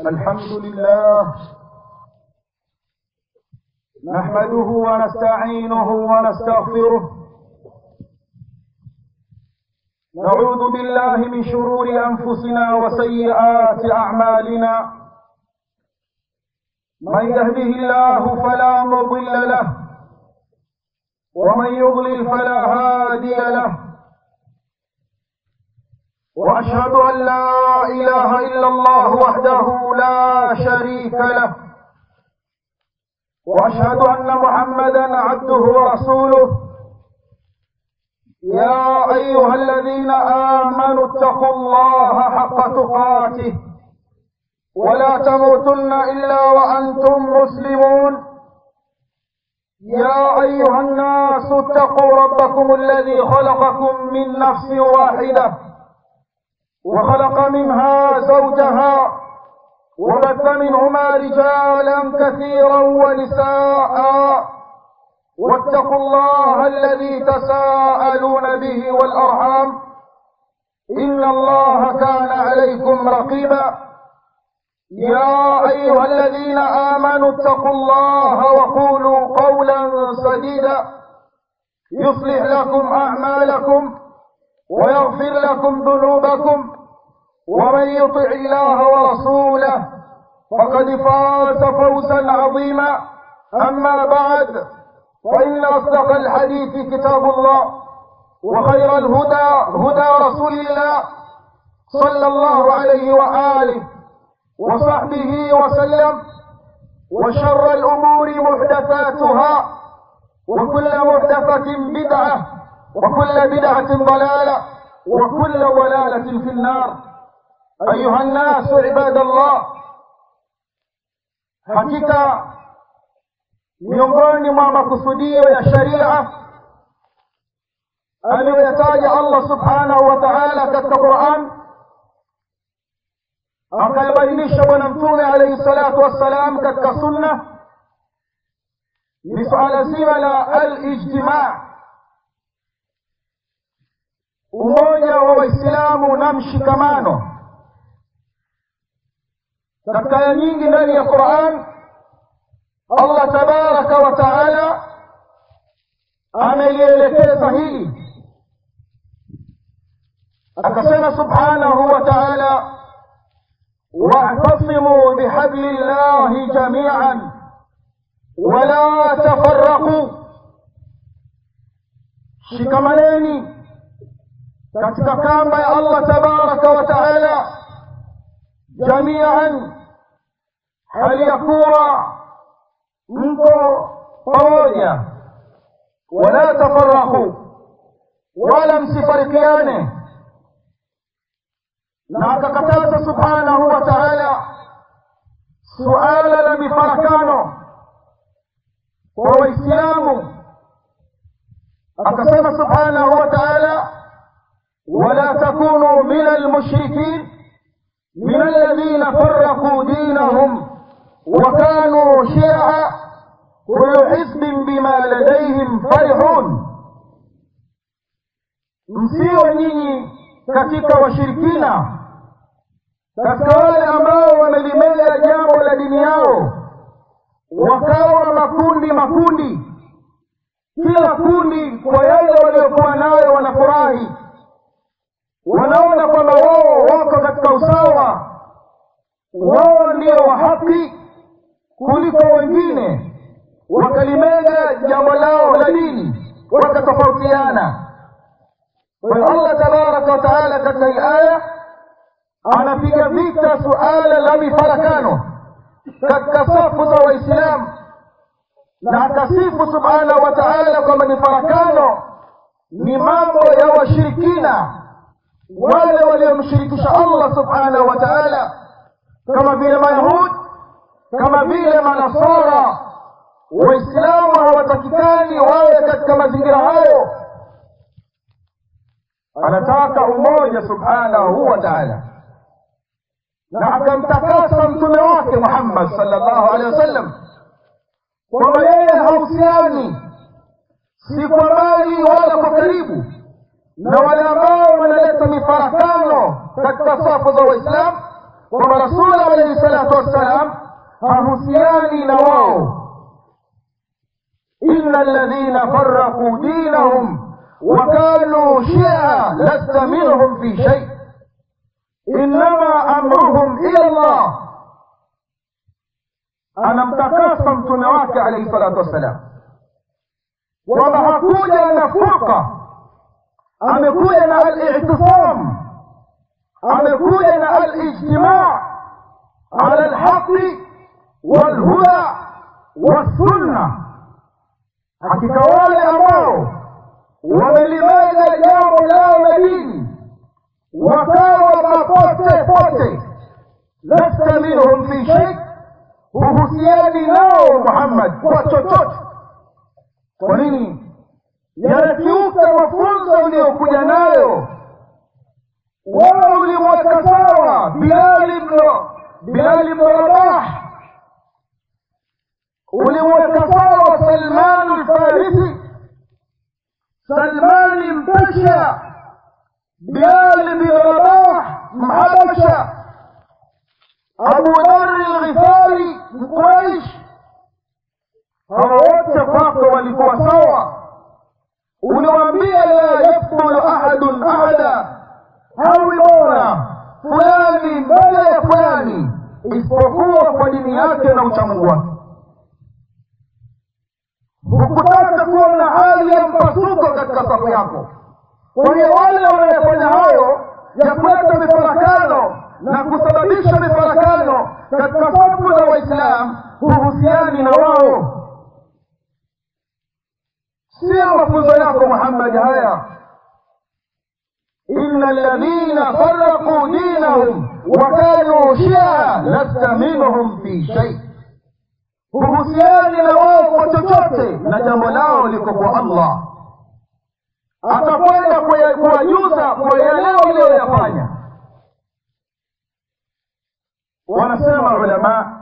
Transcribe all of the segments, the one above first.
الحمد لله نحمده ونستعينه ونستغفره نعوذ بالله من شرور أنفسنا وسيئات أعمالنا من يهده الله فلا مضل له ومن يضلل فلا هادي له واشهد ان لا اله الا الله وحده لا شريك له واشهد ان محمدا عبده ورسوله يا ايها الذين امنوا اتقوا الله حق تقاته ولا تموتن الا وانتم مسلمون يا ايها الناس اتقوا ربكم الذي خلقكم من نفس واحده وخلق منها زوجها وبث منهما رجالا كثيرا ونساء واتقوا الله الذي تساءلون به والارحام ان الله كان عليكم رقيبا يا ايها الذين امنوا اتقوا الله وقولوا قولا سديدا يصلح لكم اعمالكم ويغفر لكم ذنوبكم ومن يطع الله ورسوله فقد فاز فوزا عظيما اما بعد فان اصدق الحديث كتاب الله وخير الهدى هدى رسول الله صلى الله عليه واله وصحبه وسلم وشر الامور محدثاتها وكل محدثه بدعه وكل بدعة ضلالة وكل ضلالة في النار أيها الناس عباد الله hakika miongoni mwa makusudio ya sharia aliyoyataja allah subhanahu wa taala katika quran akayabainisha bwana mtume alaihi salatu wassalam katika sunna ni suala zima la alijtimaa umoja wa waislamu na mshikamano katika aya nyingi ndani ya quran allah tabaraka wa taala amelielekeza hili akasema subhanahu wa taala واعتصموا بحبل الله جميعا ولا تفرقوا shikamaneni katika kamba ya allah tabaraka wa taala jamian hali ya kuwa mko pamoja wala tafaraku wala msifarikiane na akakataza subhanahu wa taala suala la mifarakano kwa waislamu akasema subhanahu wa taala ولا تكونوا من المشركين من الذين فرقوا دينهم وكانوا شيعا كل حزب بما لديهم فرحون msiwe nyinyi katika washirikina katika wale ambao wamelimeza jambo la dini yao wakawa makundi makundi kila kundi kwa yale waliokuwa nayo wanafurahi wanaona kwamba wao wako katika usawa wao ndio wa haki kuliko wengine wakalimega jambo lao la dini wakatofautiana kwa hiyo allah tabaraka wataala katika hii aya anapiga vita suala la mifarakano katika safu za waislamu na akasifu subhanahu wa taala kwamba mifarakano ni mambo ya washirikina wale waliomshirikisha allah subhanahu wa taala kama vile mayahud kama vile manasara waislamu hawatakikani wawe katika mazingira hayo anataka umoja subhanahu wa taala na akamtakasa mtume wake muhammad salllahu alehi wasallam kwamba yeye hahusiani si kwa mbali wala kwa karibu na wale ambao wanaleta mifarakano katika safu za waislamu kwamba rasuli alaihi salatu wassalam hahusiani na wao إن الذين فرقوا دينهم وكانوا شيعا لست منهم في شيء إنما أمرهم إلى الله أنا mtakasa mtume wake alaihi salatu wassalam kwamba hakuja na furqa amekuja na alitisam amekuja na alijtimaa ala lhaqi walhuda wassunna hakika wale ambao wamelimeza jambo lao la dini wakawa mapote pote lasta minhum fi shei huhusiani nao muhammad kwa chochote kwa nini yanakiuka mafunzo uliyokuja nayo wewe ulimweka sawa bilali bno bilali bno rabah ulimweka sawa salmanu lfarisi salmani mpesha bilali bin rabah mhabasha abu dhari lghifari mquraish hawa wote kwako walikuwa sawa uliwambia la yakfulu ahadun ahada hawi bora fulani mbele ya fulani isipokuwa kwa dini yake na uchamungu wake hukutaka kuwa na hali ya mpasuko katika safu yako kwa hiyo wale wanayofanya hayo ya kuleta mifarakano na kusababisha mifarakano katika safu za waislamu huhusiani na wao sio mafunzo yako muhammadi haya إن الذين فرقوا دينهم وكانوا شيعا لست منهم في شيء huhusiani na wao kwa chochote na jambo lao liko kwa allah atakwenda kuwajuza kwa yale waliyoyafanya wanasema ulamaa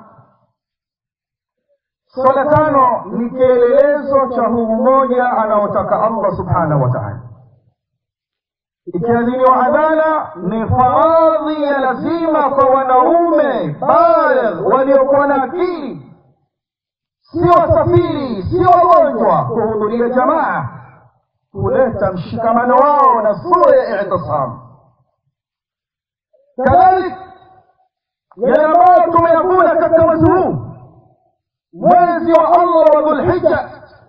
swala tano ni kielelezo cha huu mmoja anaotaka allah subhanahu wa taala ikiadhiniwa adhana ni faradhi ya lazima kwa wanaume baligh waliokuwa na akili sio wasafiri sio wagonjwa kuhudhuria jamaa kuleta mshikamano wao na sura ya itisam kadhalik yale ambayo tumeyavuna katika mwezi huu mwezi wa allah wa dhulhija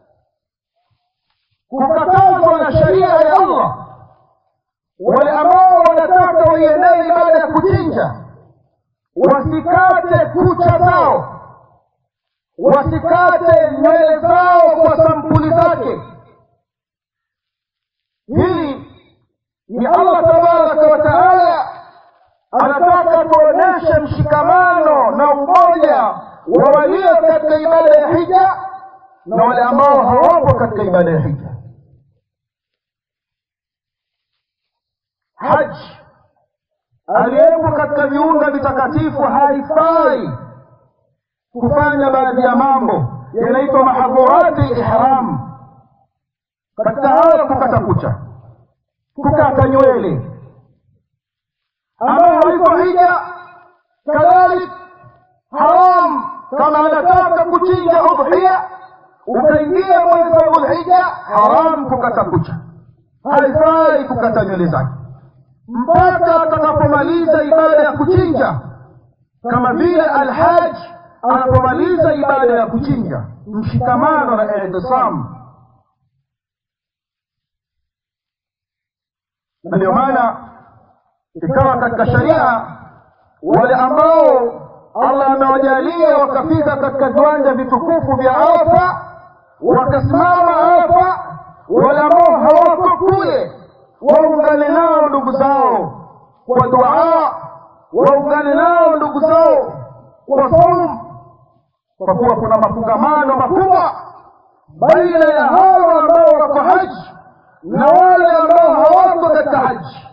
kukatazwa na sheria ya allah wale ambao wanataka waiendee ibada ya kuchinja wasikate kucha zao wasikate nywele zao kwa sampuli zake hili ni allah tabaraka wa taala anataka tuonyeshe mshikamano na umoja wa walio katika ibada ya hija na wale ambao hawapo katika ibada ya hija haji aliyepo katika viunga vitakatifu haifai kufanya baadhi ya mambo yanaitwa mahadhurati ihram katika hayo kukata kucha kukata nywele ambayo haiko hija kadhalik haram kama anataka kuchinja udhia ukaingia mwezi wa dhulhija haram kukata kucha haifai kukata nywele zake mpaka atakapomaliza ibada ya kuchinja kama vile alhaj anapomaliza ibada ya kuchinja mshikamano na itisam na ndio maana ikawa katika sharia wale ambao allah amewajalia wakafika katika viwanja vitukufu vya arafa wakasimama arafa wale ambao hawako kule waungane nao ndugu zao kwa duaa waungane nao ndugu zao kwa saum kwa kuwa kuna mafungamano makubwa baina ya hawa ambao wako haji na wale ambao hawako katika haji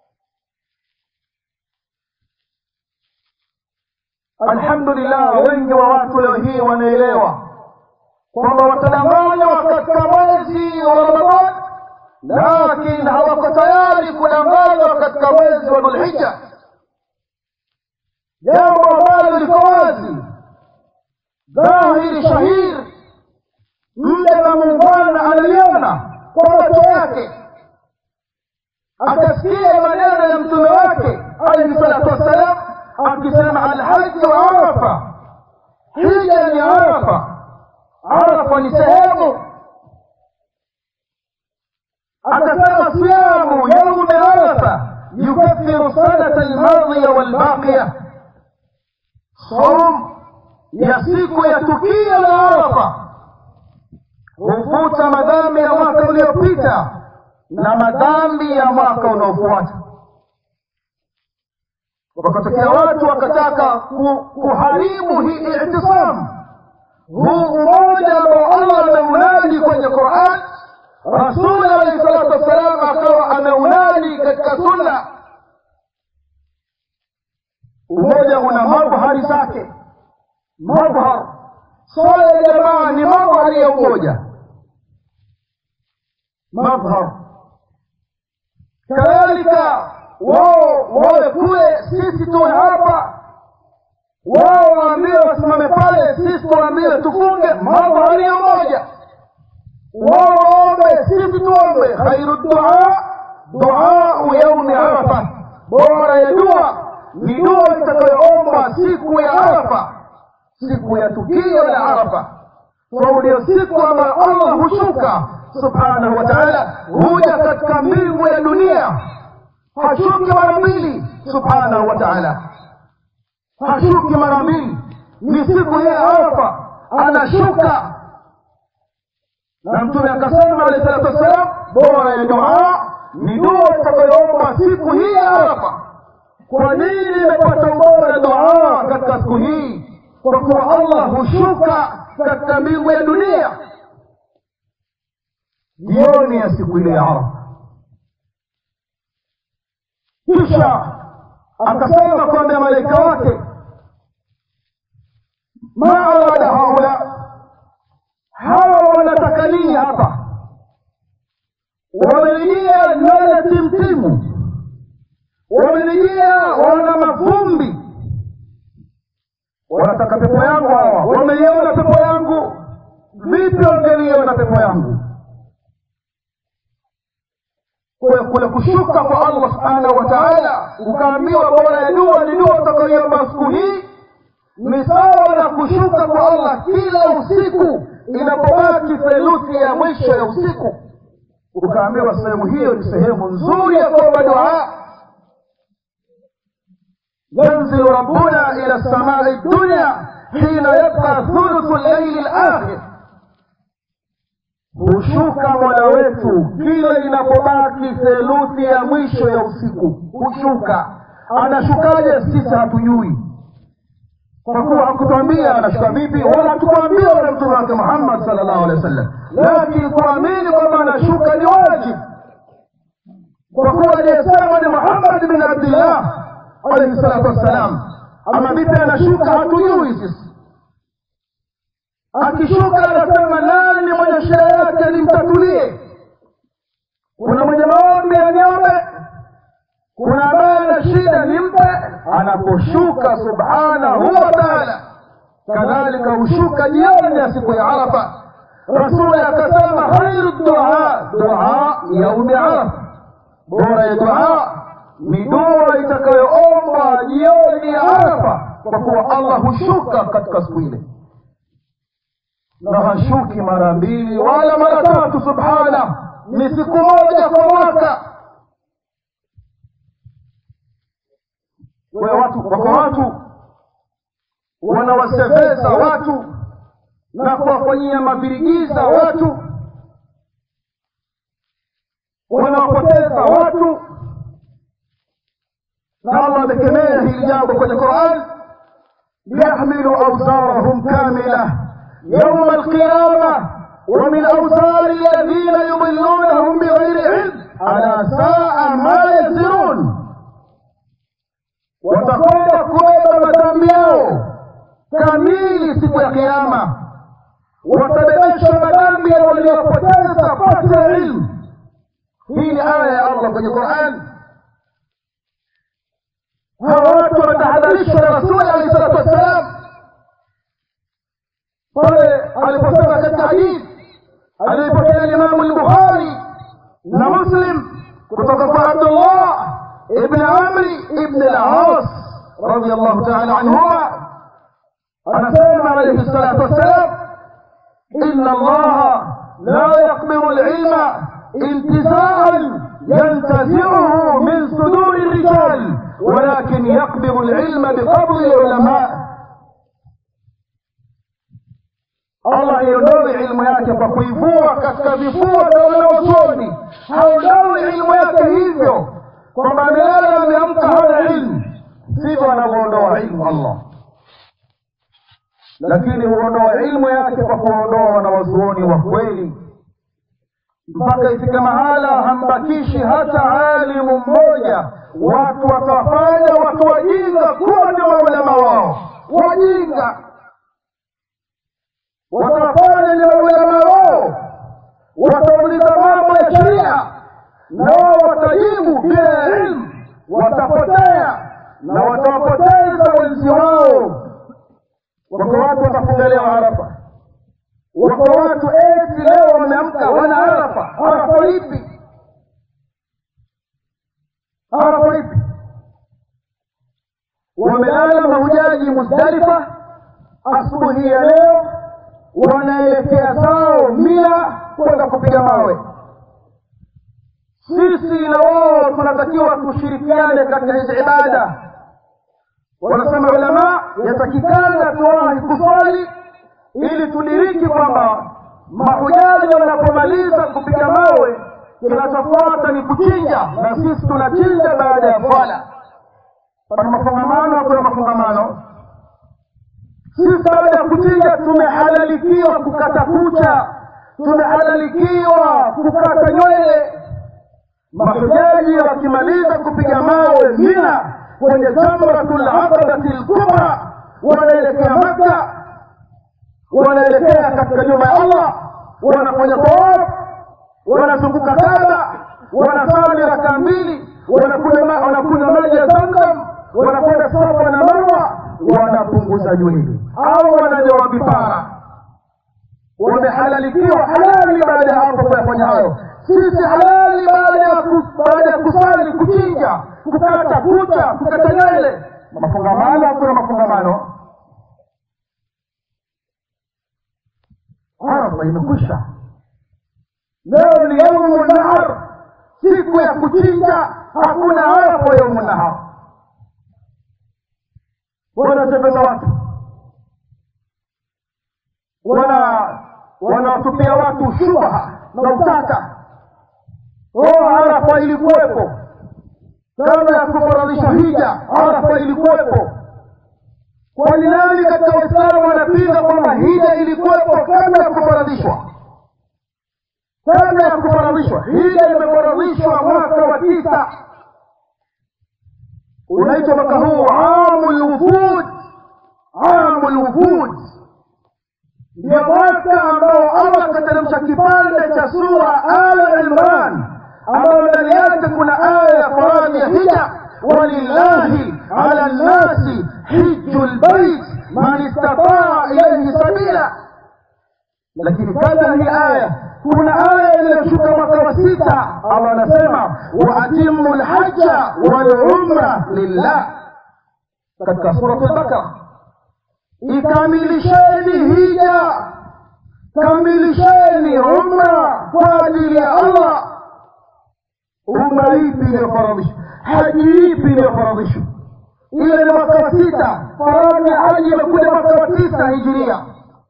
alhamdulillah wengi wa watu leo hii wanaelewa kwamba watadanganywa katika mwezi wa ramadhan lakini hawako tayari kudanganywa katika mwezi wa dhulhija jambo ambalo liko wazi dhahiri shahiri mja na muungwana analiona kwa macho yake akasikia maneno ya mtume wake alaihi salatu wassalam akisema alhaji wa arafa hija ni arafa arafa ni sehemu akasema siyamu yaumi arafa yukaffiru sanata almadhiya walbaqiya som ya siku ya tukio la arafa hufuta madhambi ya mwaka uliopita na madhambi ya mwaka unaofuata wakatokea watu wakataka kuharibu hii itisamu huu umoja ambao allah ameunadi kwenye quran rasuli alaihi salatu wassalam akawa ameunadi katika sunna umoja una mabhari zake mabhar swala ya jamaa ni mabhari ya umoja mabhar kadhalika wao wawe kule sisi tuwe hapa wao waambiwe wasimame pale sisi tuambiwe tufunge mabhari ya umoja wao waombe sisi tuombe khairu dua duau yaumi arafa bora ya dua ni dua itakayoomba siku ya arafa siku ya tukio la arafa sababu ndiyo siku ambayo allah hushuka subhanahu wa taala huja katika mbingu ya dunia hashuki mara mbili subhanahu wa taala hashuki mara mbili ni siku hii ya arafa anashuka na mtume akasema alehi salatu wassalam bora ya dua ni dua itakayoomba siku hii ya arafa kwa nini imepata ubora dua katika siku hii kwa kuwa allah hushuka katika mbingu ya dunia jioni ya siku ile ya arafa kisha akasema kuambia malaika wake ma arada haula hawa wanataka nini hapa wamenijia nala timtimu wamenijia wana mavumbi wanataka pepo yangu hawa wameiona pepo yangu vipi wangeliona pepo yangu kule kule kushuka kwa allah subhanahu wa taala ukaambiwa bora ya dua ni dua utakayoiomba siku hii ni sawa na kushuka kwa allah kila usiku inapobaki theluthi ya mwisho ya usiku ukaambiwa sehemu hiyo ni sehemu nzuri ya kuomba dua ينزل ربنا إلى السماء الدنيا حين يبقى ثلث الليل الآخر hushuka mola wetu kila inapobaki theluthi ya mwisho ya usiku hushuka anashukaje sisi hatujui kwa kuwa hakutwambia anashuka vipi wala hatukuambiwa na mtume wake muhammad sal llahu alehi wa sallam lakini kuamini kwamba anashuka ni wajibu kwa kuwa aliyesema ni muhammad bin abdillah alaihi salatu wassalam ama vipi anashuka hatujui sisi akishuka anasema nani mwenye shida yake nimtatulie kuna mwenye maombi aniombe kuna ambaye ana shida nimpe anaposhuka subhanahu wa taala kadhalika hushuka jioni ya siku ya arafa rasuli akasema khairu dua dua yaumi arafa bora ya dua ni dua itakayoombwa jioni ya arafa kwa kuwa allah hushuka katika siku ile na hashuki mara mbili wala mara tatu subhana ni siku moja kwa mwaka kwa watu wako watu wanawaseveza watu na kuwafanyia mavirigiza watu wanawapoteza watu na allah amekemea hili jambo kwenye quran liyahmilu auzarahum kamila يوم القيامة ومن أوزار الذين يضلونهم بغير علم ألا ساء ما يزرون watakwenda kubeba madhambi yao kamili siku ya kiama watabebeshwa madhambi ya waliopoteza pasi ya ilmu hii ni aya ya allah kwenye quran hawa watu wametahadharishwa na rasuli alehi salatu wassalam pale aliposema katika hadithi aliyopokea limamu lbukhari na muslim kutoka kwa abdullah ibn amri ibn al-as radiallahu taala anhuma anasema alaihi salatu wassalam ina allaha la yaqbiru lilma intizaan ينتزعه من صدور الرجال ولكن يقبض العلم بقبض العلماء allah iondoi ilmu yake kwa kuivua katika vifua vya wanaosoni haondoi ilmu yake hivyo kwamba amelala ameamka hana ilmu sivyo anavyoondoa ilmu allah lakini huondoa ilmu yake kwa kuondoa wanawazuoni wa kweli mpaka ifike mahala hambakishi hata alimu mmoja watu watawafanya watu wajinga kuwa ndio maulama wao wajinga watawafanya ni maulama wao watauliza mambo ya sheria na wao watajibu bila ya ilmu watapotea na watawapoteza wenzi wao wako watu watafunga leo arafa wako watu eti leo wameamka wana arafa arafa ipi arafa ipi wamelala mahujaji musdalifa asubuhi ya leo wanaelekea zao mina kwenda kupiga mawe sisi na wao tunatakiwa tushirikiane katika hizi ibada wanasema ulama yatakikana tuwahi kuswali ili tudiriki kwamba mahujaji wanapomaliza kupiga mawe kinachofuata ni kuchinja na sisi tunachinja baada ya swala pana mafungamano hakuna mafungamano sisi baada ya kuchinja tumehalalikiwa kukata kucha tumehalalikiwa kukata nywele mahujaji wakimaliza kupiga mawe mina kwenye jamratul aqabati lkubra wanaelekea makka wanaelekea katika nyumba ya allah wanafanya tawaf wanazunguka kaba wanasali raka mbili wanakunywa maji ya zamzam wanakwenda safa na marwa wanapunguza nywele au wananyoa vipara wamehalalikiwa halali baada ya hapo kuyafanya hayo sisi halali baada ya baada ya kusali kuchinja kukata kucha kukata nywele mafungamano hakuna mafungamano arafa imekwisha leo ni yaumu nahar siku ya kuchinja hakuna arafa yaumu nahar wanatembeza watu wana wanawatupia watu shubha na utata oh arafa ilikuwepo kabla ya kufaradhisha hija arafa ilikuwepo kwani nani katika waislamu wanapinga kwamba hija ilikuwepo kabla ya kufaradhishwa kabla ya kufaradhishwa hija imefaradhishwa mwaka wa tisa unaitwa mwaka huu amu lwufud amu lwufud ndio mwaka ambao allah akateremsha kipande cha sura al imran ambayo ndani yake kuna aya ya faradhi ya hija walillahi ala nnasi hiju lbait man istataa ilaihi sabila lakini kabla hii aya kuna aya iliyoshuka mwaka wa sita allah anasema waatimu lhaja walumra lillah katika surat lbakara ikamilisheni hija kamilisheni umra kwa ajili ya allah umra ipi iliyofaradhishwa haji ipi iliyofaradhishwa ile ni mwaka wa sita faradhi ya haji imekuja mwaka wa tisa hijiria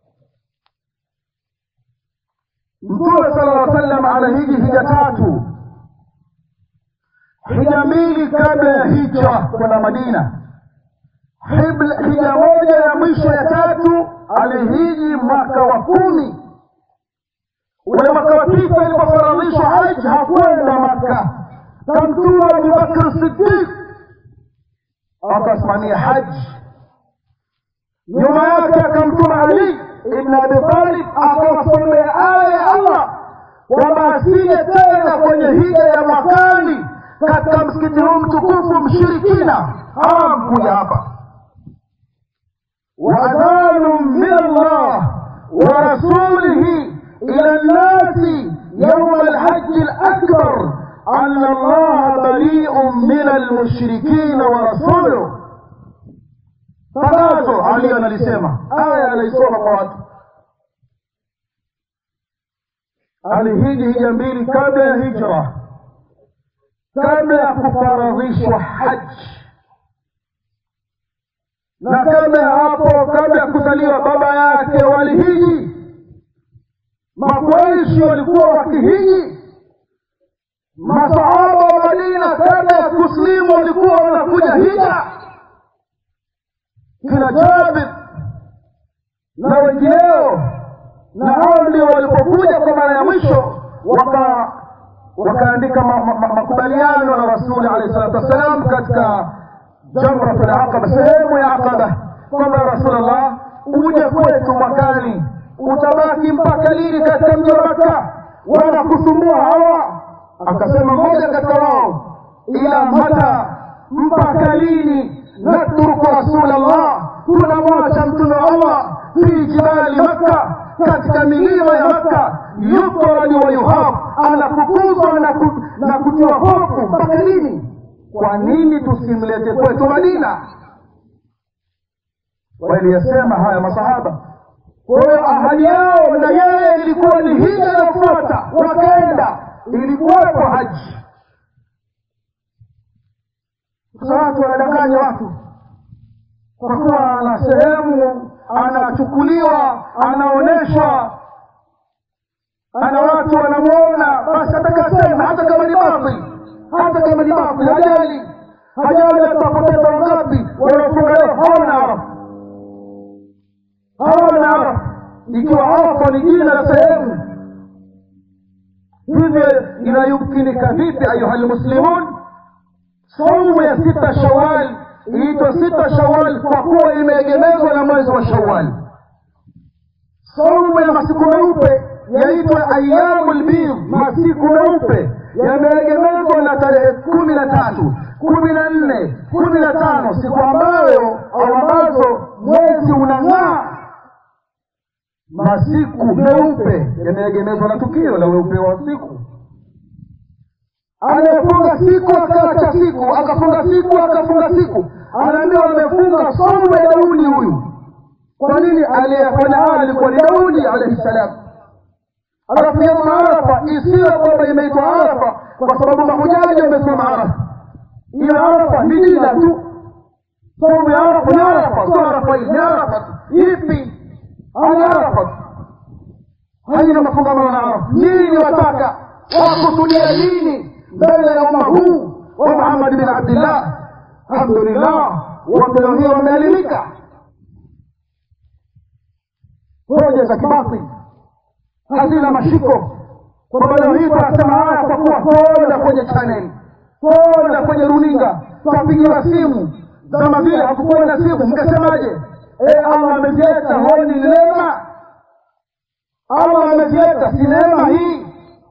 mtume sala lla sallam anahiji hija tatu hija mbili kabla ya hijra kwenda madina hija moja ya mwisho ya tatu alihiji mwaka wa kumi ule mwaka wa tisa ilipofaradhishwa haji hakwenda maka kamtuma abubakr sidiq akasimamia haji nyuma yake akamtuma ali ibn abi talib akawasomea aya ya allah kwamba asije tena kwenye hija ya mwakani katika msikiti huu mtukufu mshirikina haram kuja hapa waadhanu min allah wa rasulihi ila nnasi yauma alhaji lakbar أن الله بريء من المشركين ورسوله tangazo ali analisema aya anaisoma kwa watu alihiji hija mbili kabla ya hijra kabla ya kufaradhishwa haji na kabla ya hapo kabla ya kuzaliwa baba yake walihiji makwaishi walikuwa wakihiji masahaba wa madina kabla ya kuslimu walikuwa wanakuja hija kina jabir na wengineo na hao ndio walipokuja kwa mara ya mwisho waka wakaandika makubaliano ma, ma, na rasuli alehi salatu wassalam katika jamratu laqaba sehemu ya aqaba kwamba rasulllah uje kwetu mwakani utabaki mpaka lini katika mji wa makka wanakusumbua hawa akasema mmoja katika wao ila mata mpaka lini natruku rasul allah tunamwacha mtume wa allah fi jibali makka katika milima ya makka yutradu wa yuhab anafukuzwa na, ku, na kutiwa hofu mpaka lini kwa nini tusimlete kwetu madina waliyasema haya masahaba kwa hiyo ahadi yao na yeye ilikuwa ni hija inafuata wakaenda ilikuwepo haji sasa watu wanadanganya watu kwa kuwa ana sehemu anachukuliwa anaonyeshwa ana watu wanamwona basi atakasema hata kama ni batil hata kama ni batil hajali hajali atapoteza wangapi wanaofunga leo hawana arafa hawana arafa ikiwa arafa ni jina la sehemu hivyo inayumkinika vipi ayuha lmuslimun saumu ya sita shawal iitwa sita shawal kwa kuwa imeegemezwa na mwezi wa shawal saumu ya masiku meupe yaitwa ayamu lbidh masiku meupe yameegemezwa na tarehe kumi na tatu kumi na nne kumi na tano siku ambayo au ambazo mwezi unang'aa masiku meupe yameegemezwa na tukio la weupe wa siku anayefunga siku akaacha siku akafunga siku akafunga siku anaambiwa amefunga somu ya daudi huyu kwa nini aliyefanya haya alikuwa ni daudi alaihi salam alafu yauma arafa isiwe kwamba imeitwa arafa kwa sababu mahujaji wamesimama arafa hiyo arafa ni jina tu somu ya arafa ni arafa sio arafa hii ni arafa tu ipi ani arafa haina mafungamano na arafa nini wataka wakusudia nini mbele ya umma huu wa muhammad bin abdillah alhamdulillah watu leo hii wameelimika hoja za kibatili hazina mashiko kwamba leo hii tunasema haya kwa kuwa tuona kwenye chaneli tuona kwenye runinga twapigiwa simu kama vile hakukuwa na simu mkasemaje e allah ameziweka honi ni neema allah ameziweka si neema hii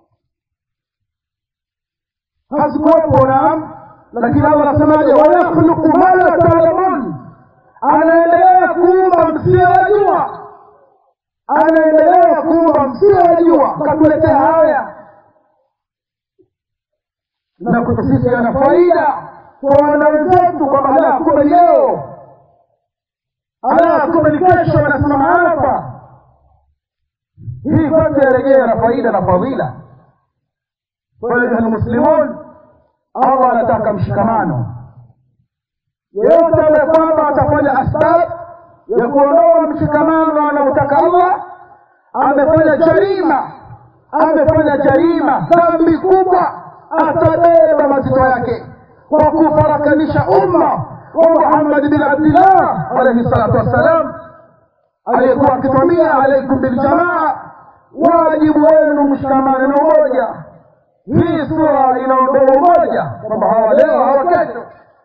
hazikuwepo naam lakini allah anasemaje wayakhluqu ma la taalamun anaendelea kuumba msiyojua anaendelea kuumba msiyojua katuletea haya na kwetu sisi yana faida kwa wana wenzetu kwamba la kumbe leo ala kumbe ni kesho wanasimama hapa hii kwanza yarejea na faida na fadhila ayuha lmuslimun allah anataka mshikamano yeyote ambaye kwamba atafanya asbab ya kuondoa mshikamano anaotaka allah amefanya jarima amefanya jarima dhambi kubwa atabeba mazito yake kwa kufarakanisha umma wa muhammad bin abdillah alaihi salatu wassalam aliyekuwa akitwambia alaikum biljamaa wajibu wenu mshikamane na umoja hii sura inaondoa umoja kwamba hawa leo hawa kesho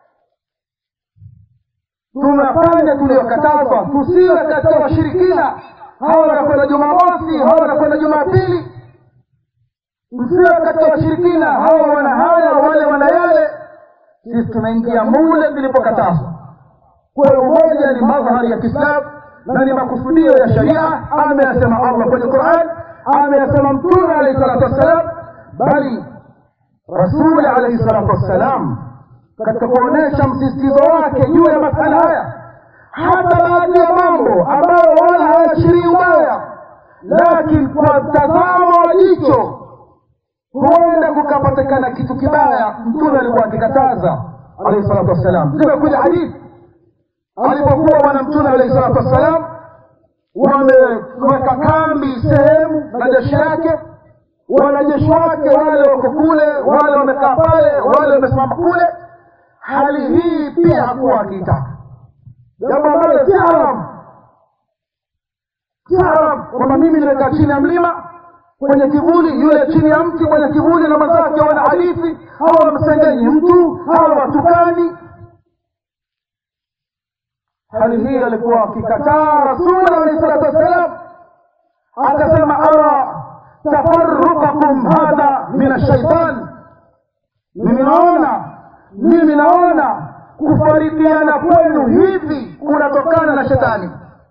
tunafanya tuliyokatazwa tusiwe katika washirikina hawa wanakwenda jumamosi hawa wanakwenda jumapili msiwe katika washirikina hawa wana haya wale wana yale sisi tumeingia mule vilipokatazwa kwa umoja ni madhhari ya kiislamu na ni makusudio ya sharia ameyasema allah kwenye quran ameyasema mtume alaihi salatu wassalam bali rasuli alaihi salatu wassalam katika kuonyesha msisitizo wake juu ya masala haya hata baadhi ya mambo ambayo wala hayaashirii ubaya lakini kwa mtazamo wa jicho huenda kukapatikana kitu kibaya mtume alikuwa akikataza alaihi salatu wassalam zimekuja hadithi alipokuwa bwana mtume alaihi salatu wassalam wameweka kambi sehemu na jeshi yake wanajeshi wake wale wako kule wale wamekaa pale wale wamesimama kule hali hii pia hakuwa akiitaka jambo ambalo si haramu si haramu kwamba mimi nimekaa chini ya mlima kwenye kivuli yule chini ya mti kwenye kivuli na mwenzake wana hadithi hawa wamsengenyi mtu hawa watukani hali hii alikuwa akikataa rasuli alahi salatu wassalam akasema ara tafarukakum hadha min ashaitan mimi naona mimi naona kufarikiana kwenu hivi kunatokana na shetani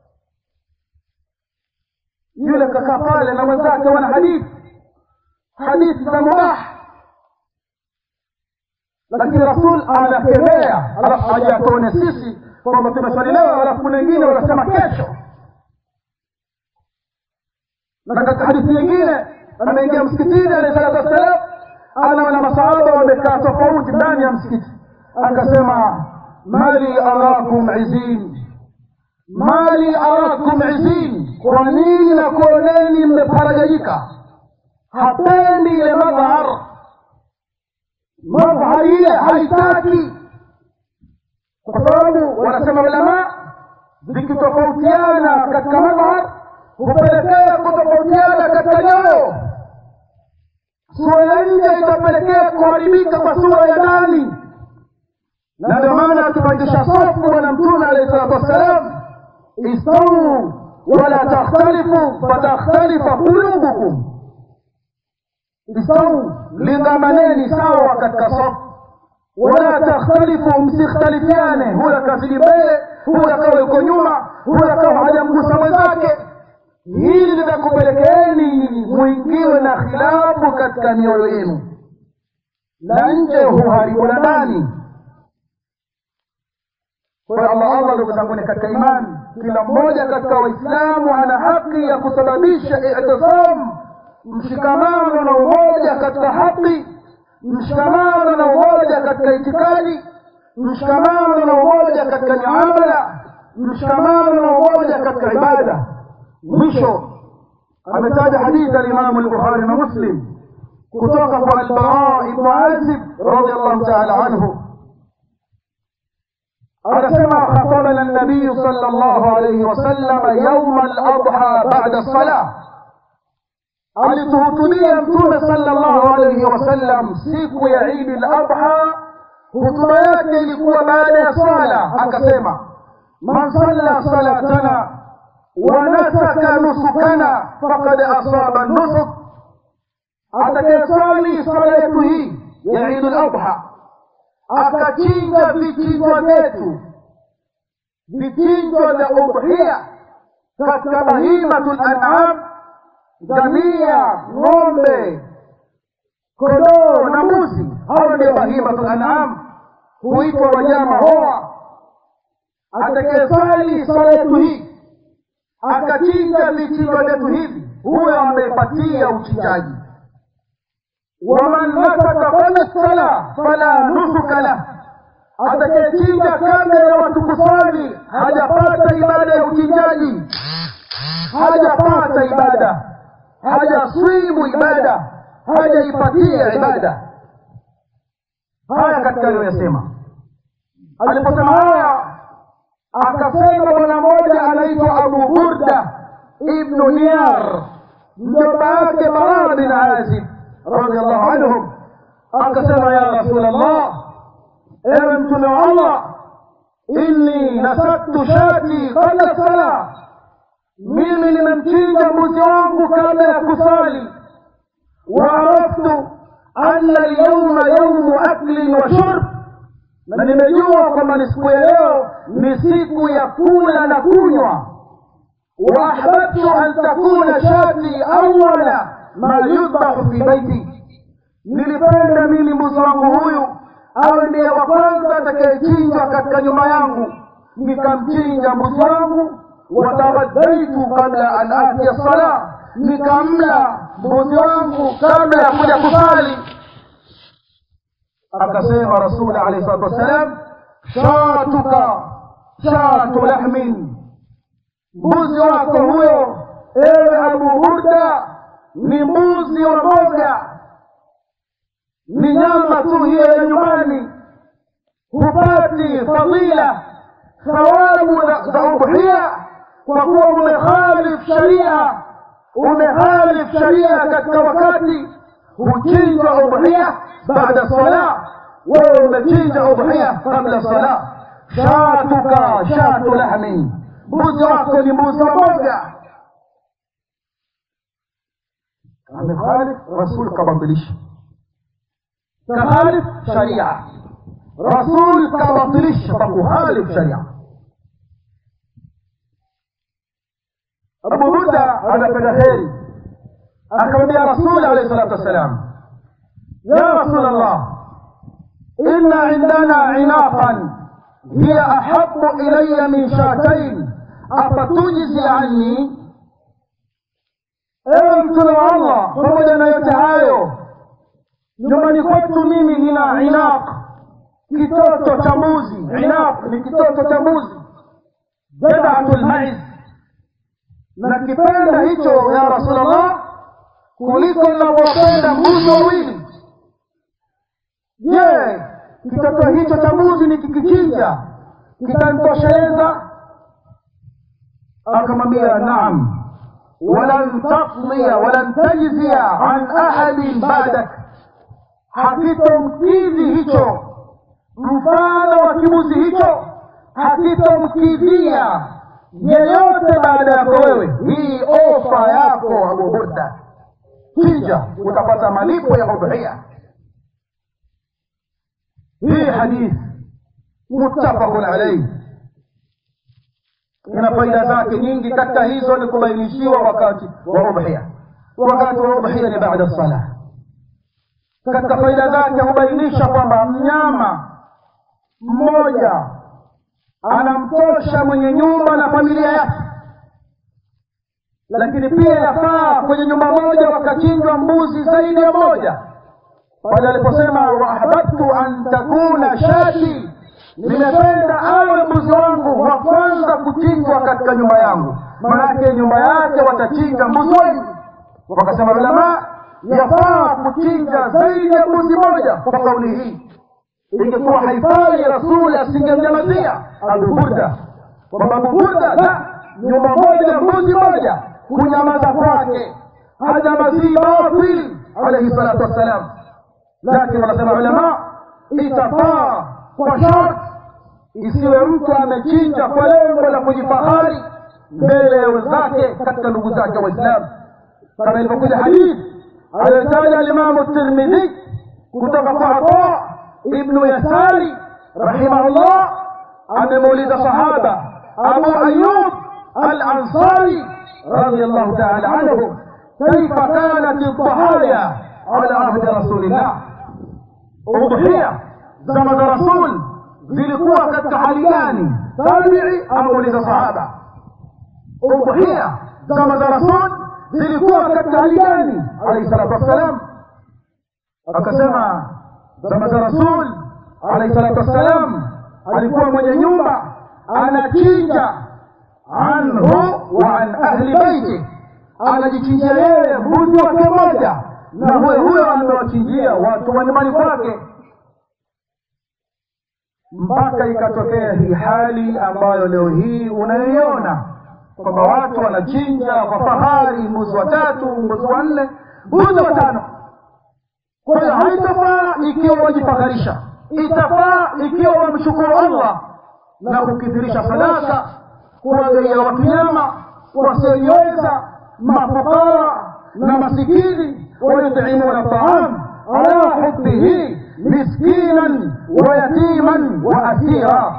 yule kakaa pale na mwenzake wana hadithi hadithi za mubah lakini rasul anakemea alafu aje atuone sisi kwamba tumeswali leo alafu kuna wengine wanasema kesho na katika hadithi nyingine ameingia msikitini alahi salatu wassalam anaona masahaba wamekaa tofauti ndani ya msikiti akasema mali arakum izin mali arakum izin kwa nini na kuoneni mmeparaganyika hapendi ile madhhar madhhar ile haitaki kwa sababu wanasema ulama zikitofautiana katika madhhar hupelekea kutofautiana katika nyoyo sura ya nje itapelekea kuharibika kwa sura ya ndani na ndio maana akipandisha safu bwana mtume alahi salatu wassalam istau wala takhtalifu fatakhtalifa qulubukum istau lingamaneni sawa katika safu wala takhtalifu msikhtalifiane huyo akazidi mbele huyo akawa yuko nyuma huyo akawa hajamgusa mwenzake hili litakupelekeeni mwingiwe na khilafu katika mioyo yenu na nje huharibu na ndani kwa allah allah ndugu zanguni katika imani kila mmoja katika waislamu ana haki ya kusababisha itisam mshikamano na umoja katika haki mshikamano na umoja katika itikadi mshikamano na umoja katika miamala mshikamano na umoja katika ibada mwisho ametaja hadithi alimamu lbukhari na muslim kutoka kwa albara ibnu azib radiallahu taala anhu anasema khatabana nabiyu sala llahu alaihi wasalama yauma ladha bada lsalah alituhutubia mtume sala llahu alaihi wasallam siku ya idi ladha hutuba yake ilikuwa baada ya swala akasema man salla salatana wanasaka nusukana fakad asaba nusuk atakayesali swala yetu hii ya idi ladha akachinja vichinjwa vyetu vichinjwa vya udhia katika bahimatu lanam ngamia ng'ombe kondoo na mbuzi hawa ndio bahimatu lanam huitwa wanyama hoa atakayesali swala yetu hii akachinja vichinjwa vyetu hivi huyo ameipatia uchinjaji waman nasaka fala sala fala nusuka lah atakayechinja kabla ya watu kuswali hajapata ibada ya uchinjaji hajapata ibada hajaswimu ibada hajaipatia ibada haya katika aliyoyasema aliposema haya akasema bwana mmoja anaitwa abu burda ibnu niyar mjomba yake bara bin azib radiallahu anhum akasema ya rasul allah ewe mtume wa allah inni nasaktu shati qabla sala mimi nimemchinja mbuzi wangu kabla ya kusali waaraftu anna alyauma yaumu aklin wa shurb na nimejua kwamba ni siku ya leo ni siku ya kula na kunywa waahbabtu an takuna shati awala ma yudbahu fi baiti nilipenda mimi mbuzi wangu huyu awe ndiye wa kwanza atakayechinjwa katika nyumba yangu nikamchinja mbuzi wangu wataghadaitu kabla an atiya sala nikamla mbuzi wangu kabla ya kuja kusali akasema rasuli alehi salatu wassalam shatuka shatu lahmin mbuzi wako huyo ewe abu burda ni mbuzi wa mboga ni nyama tu hiyo ya nyumbani hupati fadila thawabu za udhia kwa kuwa umekhalif sharia umekhalif sharia katika wakati huchinjwa udhia baada sala wewe umechinja udhia kabla sala shatuka shatu lahmin mbuzi wako ni mbuzi wa mboga amekhalif rasul kabatilisha كخالف شريعة رسول كبطلش فكخالف شريعة أبو بردة هذا كدخيري أكرم يا رسول عليه الصلاة والسلام يا رسول الله إن عندنا عناقا هي أحب إلي من شاتين أفتجزي عني أنت الله فمجنا يتعايو nyumbani kwetu mimi nina inaq kitoto cha mbuzi inaq ni kitoto cha mbuzi jadatu lmaiz na kipenda hicho ya rasulllah kuliko navyopenda mbuzi wawili je kitoto hicho cha mbuzi nikikichinja kitantosheleza akamwambia naam walan taqdiya walan tajzia an ahadin badak hakitomkidhi hicho mfano wa kibuzi hicho hakitomkidhia yeyote baada yako wewe hii ofa yako abu burda chinja utapata malipo ya udhia hii hadith muttafaqun alaihi ina faida zake nyingi katika hizo ni kubainishiwa wakati wa udhia wakati wa udhia ni baada salah katika faida zake hubainisha kwamba mnyama mmoja anamtosha mwenye nyumba na familia yake lakini pia yafaa kwenye nyumba moja wakachinjwa mbuzi zaidi ya moja pale aliposema waahbabtu an takuna shati nimependa awe mbuzi wangu wa kwanza kuchinjwa katika nyumba yangu manake nyumba yake watachinja mbuzi wengi wakasema ulamaa yafaa kuchinja zaidi ya mbuzi moja kwa kauli hii ingekuwa haifai rasuli asingemnyamazia abu burda kwamba abu burda la nyumba moja mbuzi moja kunyamaza kwake hajamazii batil alaihi salatu wassalam lakini wanasema ulama itafaa kwa shart isiwe mtu amechinja kwa lengo la kujifahari mbele ya wenzake katika ndugu zake waislamu kama ilivyokuja hadithi aliyotaja alimamu tirmidhi kutoka kwa ata ibnu yasari rahimahullah amemuuliza sahaba abu ayub alansari رضي الله تعالى عنه كيف كانت الضحايا على عهد رسول الله أضحية زمن رسول zilikuwa katika hali gani tabi'i ameuliza sahaba udhuhia zama za rasul zilikuwa katika hali gani alayhi salatu wassalam akasema zama za rasul alayhi salatu wassalam alikuwa mwenye nyumba anachinja anhu wa an ahli baiti anajichinjia yeye mbuzi wake moja na huyo huyo amewachinjia watu wa nyumbani kwake mpaka ikatokea hii hali ambayo leo hii unayoiona kwamba watu wanachinja kwa fahari mbuzi watatu mbuzi wanne mbuzi watano kwa hiyo haitafaa ikiwa wajifakharisha itafaa ikiwa wamshukuru allah na kukithirisha sadaka kuwagaia watu nyama wasiojiweza mafukara na masikini wayutimuna taam ala hubihi miskinan wa yatiman wa asira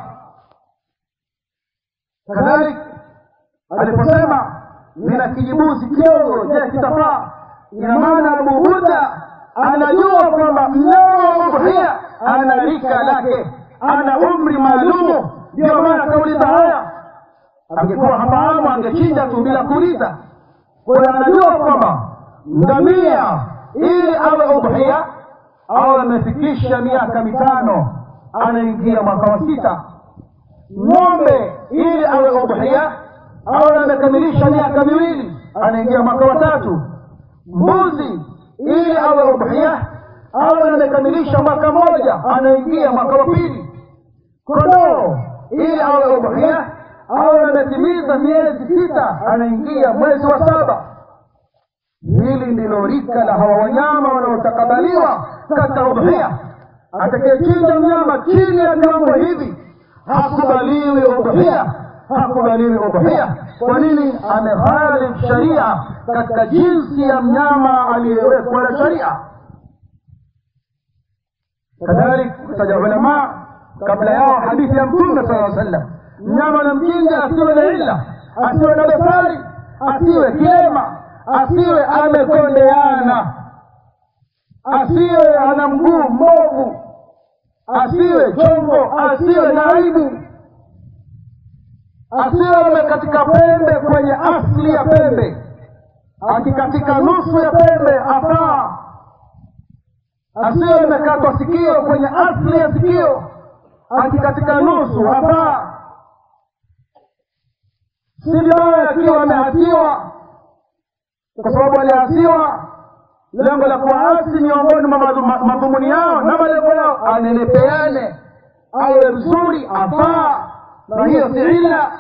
kadhalik aliposema nina kijibuzi kidogo je kitafaa ina maana abu buda anajua kwamba mnyama wa udhia ana rika lake ana umri maalumu ndio maana akauliza haya angekuwa hafahamu angechinja tu bila kuuliza kwa hiyo anajua kwamba ngamia ili awe udhia au amefikisha miaka mitano anaingia mwaka wa sita ng'ombe ili awe udhia au amekamilisha miaka miwili anaingia mwaka wa tatu mbuzi ili awe udhia au amekamilisha mwaka mmoja anaingia mwaka wa pili kondoo ili awe udhia au ametimiza miezi sita anaingia mwezi wa saba hili ndilo rika la hawa wanyama wanaotakabaliwa katika udhia atakayechinja mnyama chini ya viwango hivi hakubaliwi udhia hakubaliwi udhia kwa nini amehalifu sharia katika jinsi ya mnyama aliyewekwa na sharia kadhalik kutaja ulamaa kabla yao hadithi ya mtume sala sallam mnyama anamchinja asiwe na illa asiwe na dosari asiwe kilema asiwe amekondeana asiwe ana mguu mbovu asiwe chombo asiwe na aibu asiwe amekatika pembe kwenye asli ya pembe akikatika nusu ya pembe afaa asiwe amekatwa sikio kwenye asli ya sikio akikatika nusu afaa si vibaya akiwa ameasiwa kwa sababu aliasiwa lengo la kuasi miongoni mwa madhumuni yao na malengo yao anelepeane awe mzuri afaa na hiyo si illa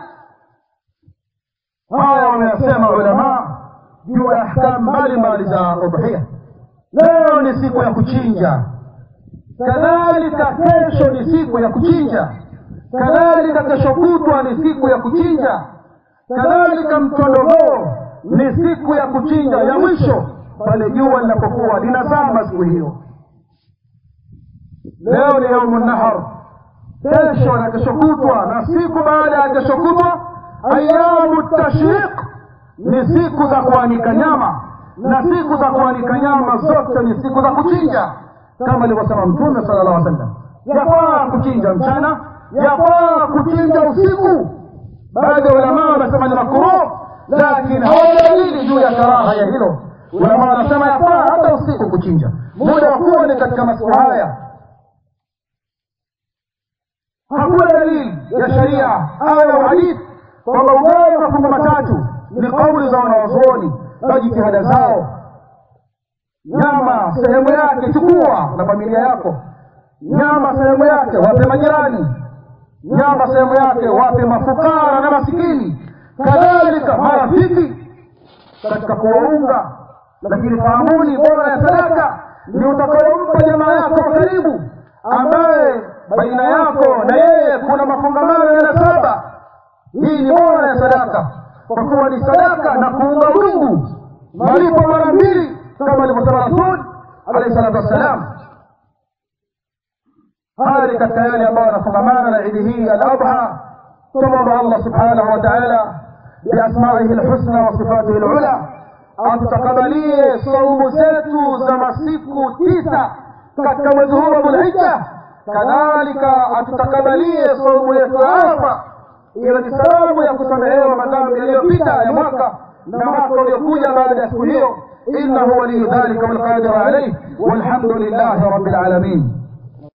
haya wameyasema ulamaa juu ya ahkamu mbalimbali za udhia leo ni siku ya kuchinja kadhalika kesho ni siku ya kuchinja kadhalika kesho kutwa ni siku ya kuchinja kadhalika mtondogoo ni siku ya kuchinja ya mwisho pale jua linapokuwa linazama siku hiyo leo ni yaumu nahar kesho na kesho kutwa na siku baada ya kesho kutwa ayamu tashriq ni siku za kuanika nyama na siku za kuanika nyama zote ni siku za kuchinja kama alivyosema mtume sala llah sallam yafaa kuchinja mchana yafaa kuchinja usiku baadhi ya ulamaa wanasema ni makruh lakini hawana dalili juu ya karaha ya hilo ulamaa wanasema yafaa hata usiku kuchinja muda wa kuwa ni katika masiku haya hakuna dalili ya sharia aya ya hadithi kwamba ugawe mafungu matatu ni kauli za wanawazuoni na jitihada zao nyama sehemu yake chukua na familia yako nyama sehemu yake wape majirani nyama sehemu yake wape mafukara na masikini kadhalika marafiki katika kuwaunga lakini fahamuni bora ya sadaka ni utakayompa jamaa yako kwa karibu ambaye baina yako na yeye kuna mafungamano ya nasaba hii ni bora ya sadaka kwa kuwa ni sadaka na kuunga mungu malipo mara mbili kama alivyosema rasul alaihi salatu wassalam haya ni katika yale ambayo yanafungamana na idi hii aladha tumwomba allah subhanahu wa taala biasmaihi lhusna wa sifatihi lula atutakabalie saumu zetu za masiku tisa katika mwezi huu wa dhulhija kadhalika atutakabalie saumu yetu ya arafa iwe ni sababu ya kusamehewa madhambi yaliyopita ya mwaka na mwaka uliokuja baada ya siku hiyo innahu waliyu dhalika walqadiru alaih walhamdu lillahi rabbil alamin